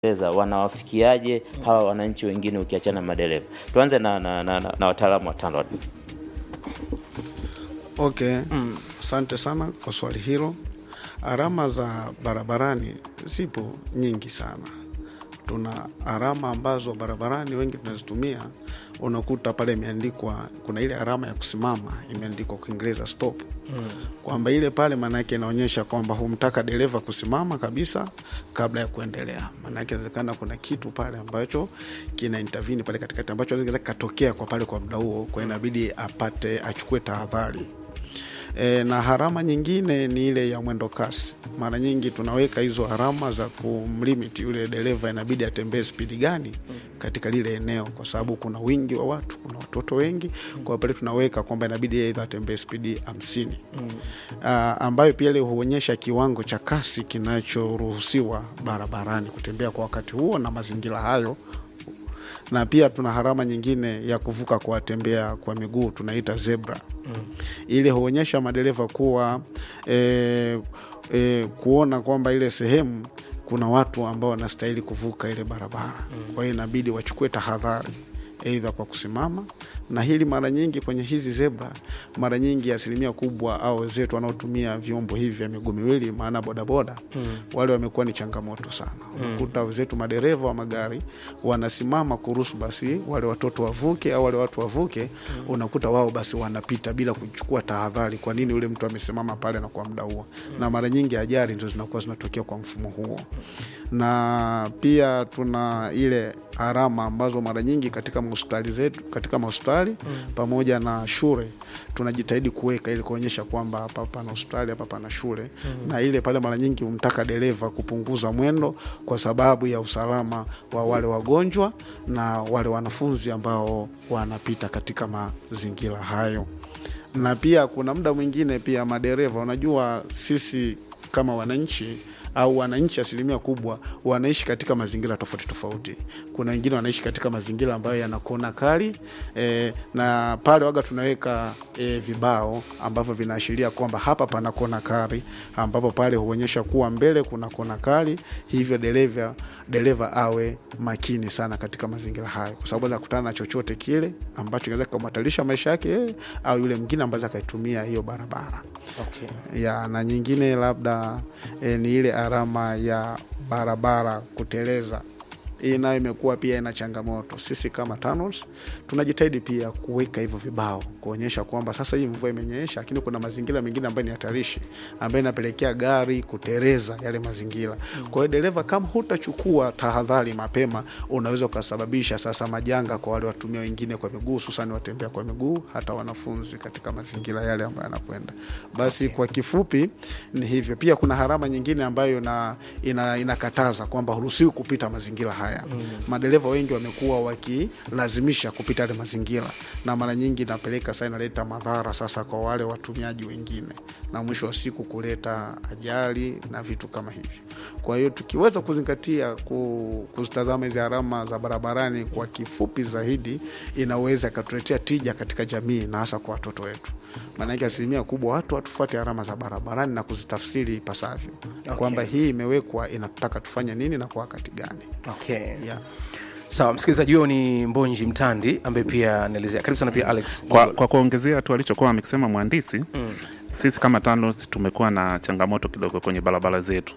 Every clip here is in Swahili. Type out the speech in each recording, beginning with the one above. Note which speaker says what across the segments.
Speaker 1: pesa wanawafikiaje hawa wananchi wengine ukiachana na madereva? Tuanze na, na, na, na, na wataalamu wa TANROADS.
Speaker 2: Okay, asante sana kwa swali hilo. Alama za barabarani zipo nyingi sana. Tuna alama ambazo barabarani wengi tunazitumia, unakuta pale imeandikwa, kuna ile alama ya kusimama imeandikwa kwa Kiingereza stop, kwamba ile pale maana yake inaonyesha kwamba humtaka dereva kusimama kabisa kabla ya kuendelea. Maana yake inawezekana kuna kitu pale ambacho kina intervene pale katikati ambacho inaweza katokea kwa pale kwa muda huo, kwa hiyo inabidi apate achukue tahadhari. E, na harama nyingine ni ile ya mwendo kasi. Mara nyingi tunaweka hizo harama za kumlimiti yule dereva, inabidi atembee spidi gani katika lile eneo, kwa sababu kuna wingi wa watu, kuna watoto wengi. Kwa pale tunaweka kwamba inabidi aidha atembee spidi hamsini Ah, ambayo pia ile huonyesha kiwango cha kasi kinachoruhusiwa barabarani kutembea kwa wakati huo na mazingira hayo na pia tuna harama nyingine ya kuvuka kwa watembea kwa miguu tunaita zebra ile huonyesha madereva kuwa e, e, kuona kwamba ile sehemu kuna watu ambao wanastahili kuvuka ile barabara kwa hiyo inabidi wachukue tahadhari eidha kwa kusimama na hili mara nyingi kwenye hizi zebra, mara nyingi asilimia kubwa au wenzetu wanaotumia vyombo hivi vya miguu miwili, maana bodaboda wale wamekuwa ni changamoto sana. Unakuta wenzetu madereva wa magari wanasimama kuruhusu basi wale watoto wavuke au wale watu wavuke, unakuta wao basi wanapita bila kuchukua tahadhari. Kwa nini yule mtu amesimama pale na kwa muda huo? Na mara nyingi ajali ndio zinakuwa zinatokea kwa mfumo huo, na pia tuna ile alama ambazo mara nyingi katika mahospitali zetu katika mahospitali pamoja na shule tunajitahidi kuweka ili kuonyesha kwamba hapa pana hospitali hapa pana shule na ile pale mara nyingi humtaka dereva kupunguza mwendo kwa sababu ya usalama wa wale wagonjwa na wale wanafunzi ambao wanapita katika mazingira hayo na pia kuna muda mwingine pia madereva unajua sisi kama wananchi au wananchi asilimia kubwa wanaishi katika mazingira tofauti tofauti. Kuna wengine wanaishi katika mazingira ambayo yana kona kali e, na pale waga tunaweka e, vibao ambavyo vinaashiria kwamba hapa pana kona kali, ambapo pale huonyesha kuwa mbele kuna kona kali, hivyo dereva dereva awe makini sana katika mazingira hayo, kwa sababu anaweza kukutana na chochote kile ambacho kinaweza kumhatarisha maisha yake yeye au yule mwingine ambaye akaitumia hiyo barabara
Speaker 3: Okay.
Speaker 2: ya na nyingine labda e, ni ile alama ya barabara kuteleza. Hii nayo imekuwa pia ina changamoto. Sisi kama TANROADS tunajitahidi pia kuweka hivyo vibao kuonyesha kwamba sasa hii mvua imenyesha, lakini kuna mazingira mengine ambayo ni hatarishi, ambayo inapelekea gari kuteleza yale mazingira. Kwa hiyo dereva, kama hutachukua tahadhari mapema, unaweza ukasababisha sasa majanga kwa wale watumia wengine kwa miguu, hususan watembea kwa miguu, hata wanafunzi katika mazingira yale ambayo yanakwenda. Basi kwa kifupi ni hivyo. Pia kuna harama nyingine ambayo ina, ina, inakataza kwamba huruhusiwi kupita mazingira haya. Madereva wengi wamekuwa wakilazimisha kupita yale mazingira, na mara nyingi inapeleka sasa, inaleta madhara sasa kwa wale watumiaji wengine, na mwisho wa siku kuleta ajali na vitu kama hivyo. Kwa hiyo tukiweza kuzingatia ku, kuzitazama hizi alama za barabarani kwa kifupi zaidi, inaweza ikatuletea tija katika jamii na hasa kwa watoto wetu. Maanake asilimia kubwa watu hatufuate alama za barabarani na kuzitafsiri ipasavyo, kwamba hii imewekwa inataka tufanye nini na kwa wakati gani.
Speaker 3: Okay.
Speaker 2: Yeah.
Speaker 3: Sawa, msikilizaji huyo ni Mbonji Mtandi ambaye pia anaelezea. Karibu sana pia Alex.
Speaker 4: Kwa, kwa kuongezea tu alichokuwa amekisema mhandisi mm. Sisi kama TANROADS tumekuwa na changamoto kidogo kwenye barabara zetu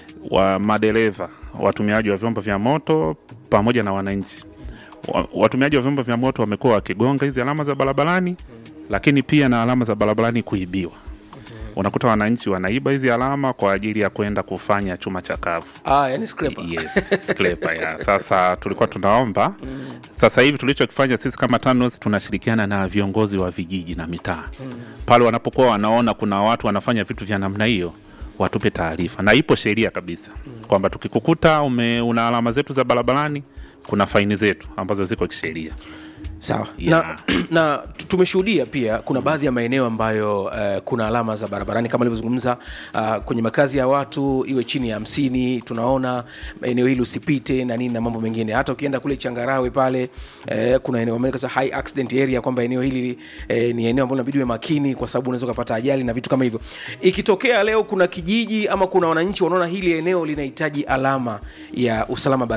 Speaker 4: wa madereva, watumiaji wa vyombo vya moto pamoja na wananchi. Wa- Watumiaji wa vyombo vya moto wamekuwa wakigonga hizi alama za barabarani, lakini pia na alama za barabarani kuibiwa. Unakuta wananchi wanaiba hizi alama kwa ajili ya kwenda kufanya chuma chakavu.
Speaker 3: Ah, yani scraper.
Speaker 4: Yes, scraper, ya. Sasa tulikuwa tunaomba sasa hivi tulichokifanya sisi kama TANROADS tunashirikiana na viongozi wa vijiji na mitaa pale wanapokuwa wanaona kuna watu wanafanya vitu vya namna hiyo watupe taarifa, na ipo sheria kabisa kwamba tukikukuta ume, una alama zetu za barabarani kuna faini zetu ambazo ziko kisheria.
Speaker 3: sawa
Speaker 4: Yeah.
Speaker 3: na, na tu- tumeshuhudia pia kuna baadhi ya maeneo ambayo uh, kuna alama za barabarani kama alivyozungumza uh, kwenye makazi ya watu iwe chini ya hamsini tunaona eneo hili usipite na nini na mambo mengine hata ukienda kule changarawe pale eh, kuna eneo wameweka sasa high accident area kwamba eneo hili eh, ni eneo ambalo inabidi uwe makini kwa sababu unaweza ukapata ajali na vitu kama hivyo ikitokea leo kuna kijiji ama kuna wananchi wanaona hili eneo linahitaji alama ya usalama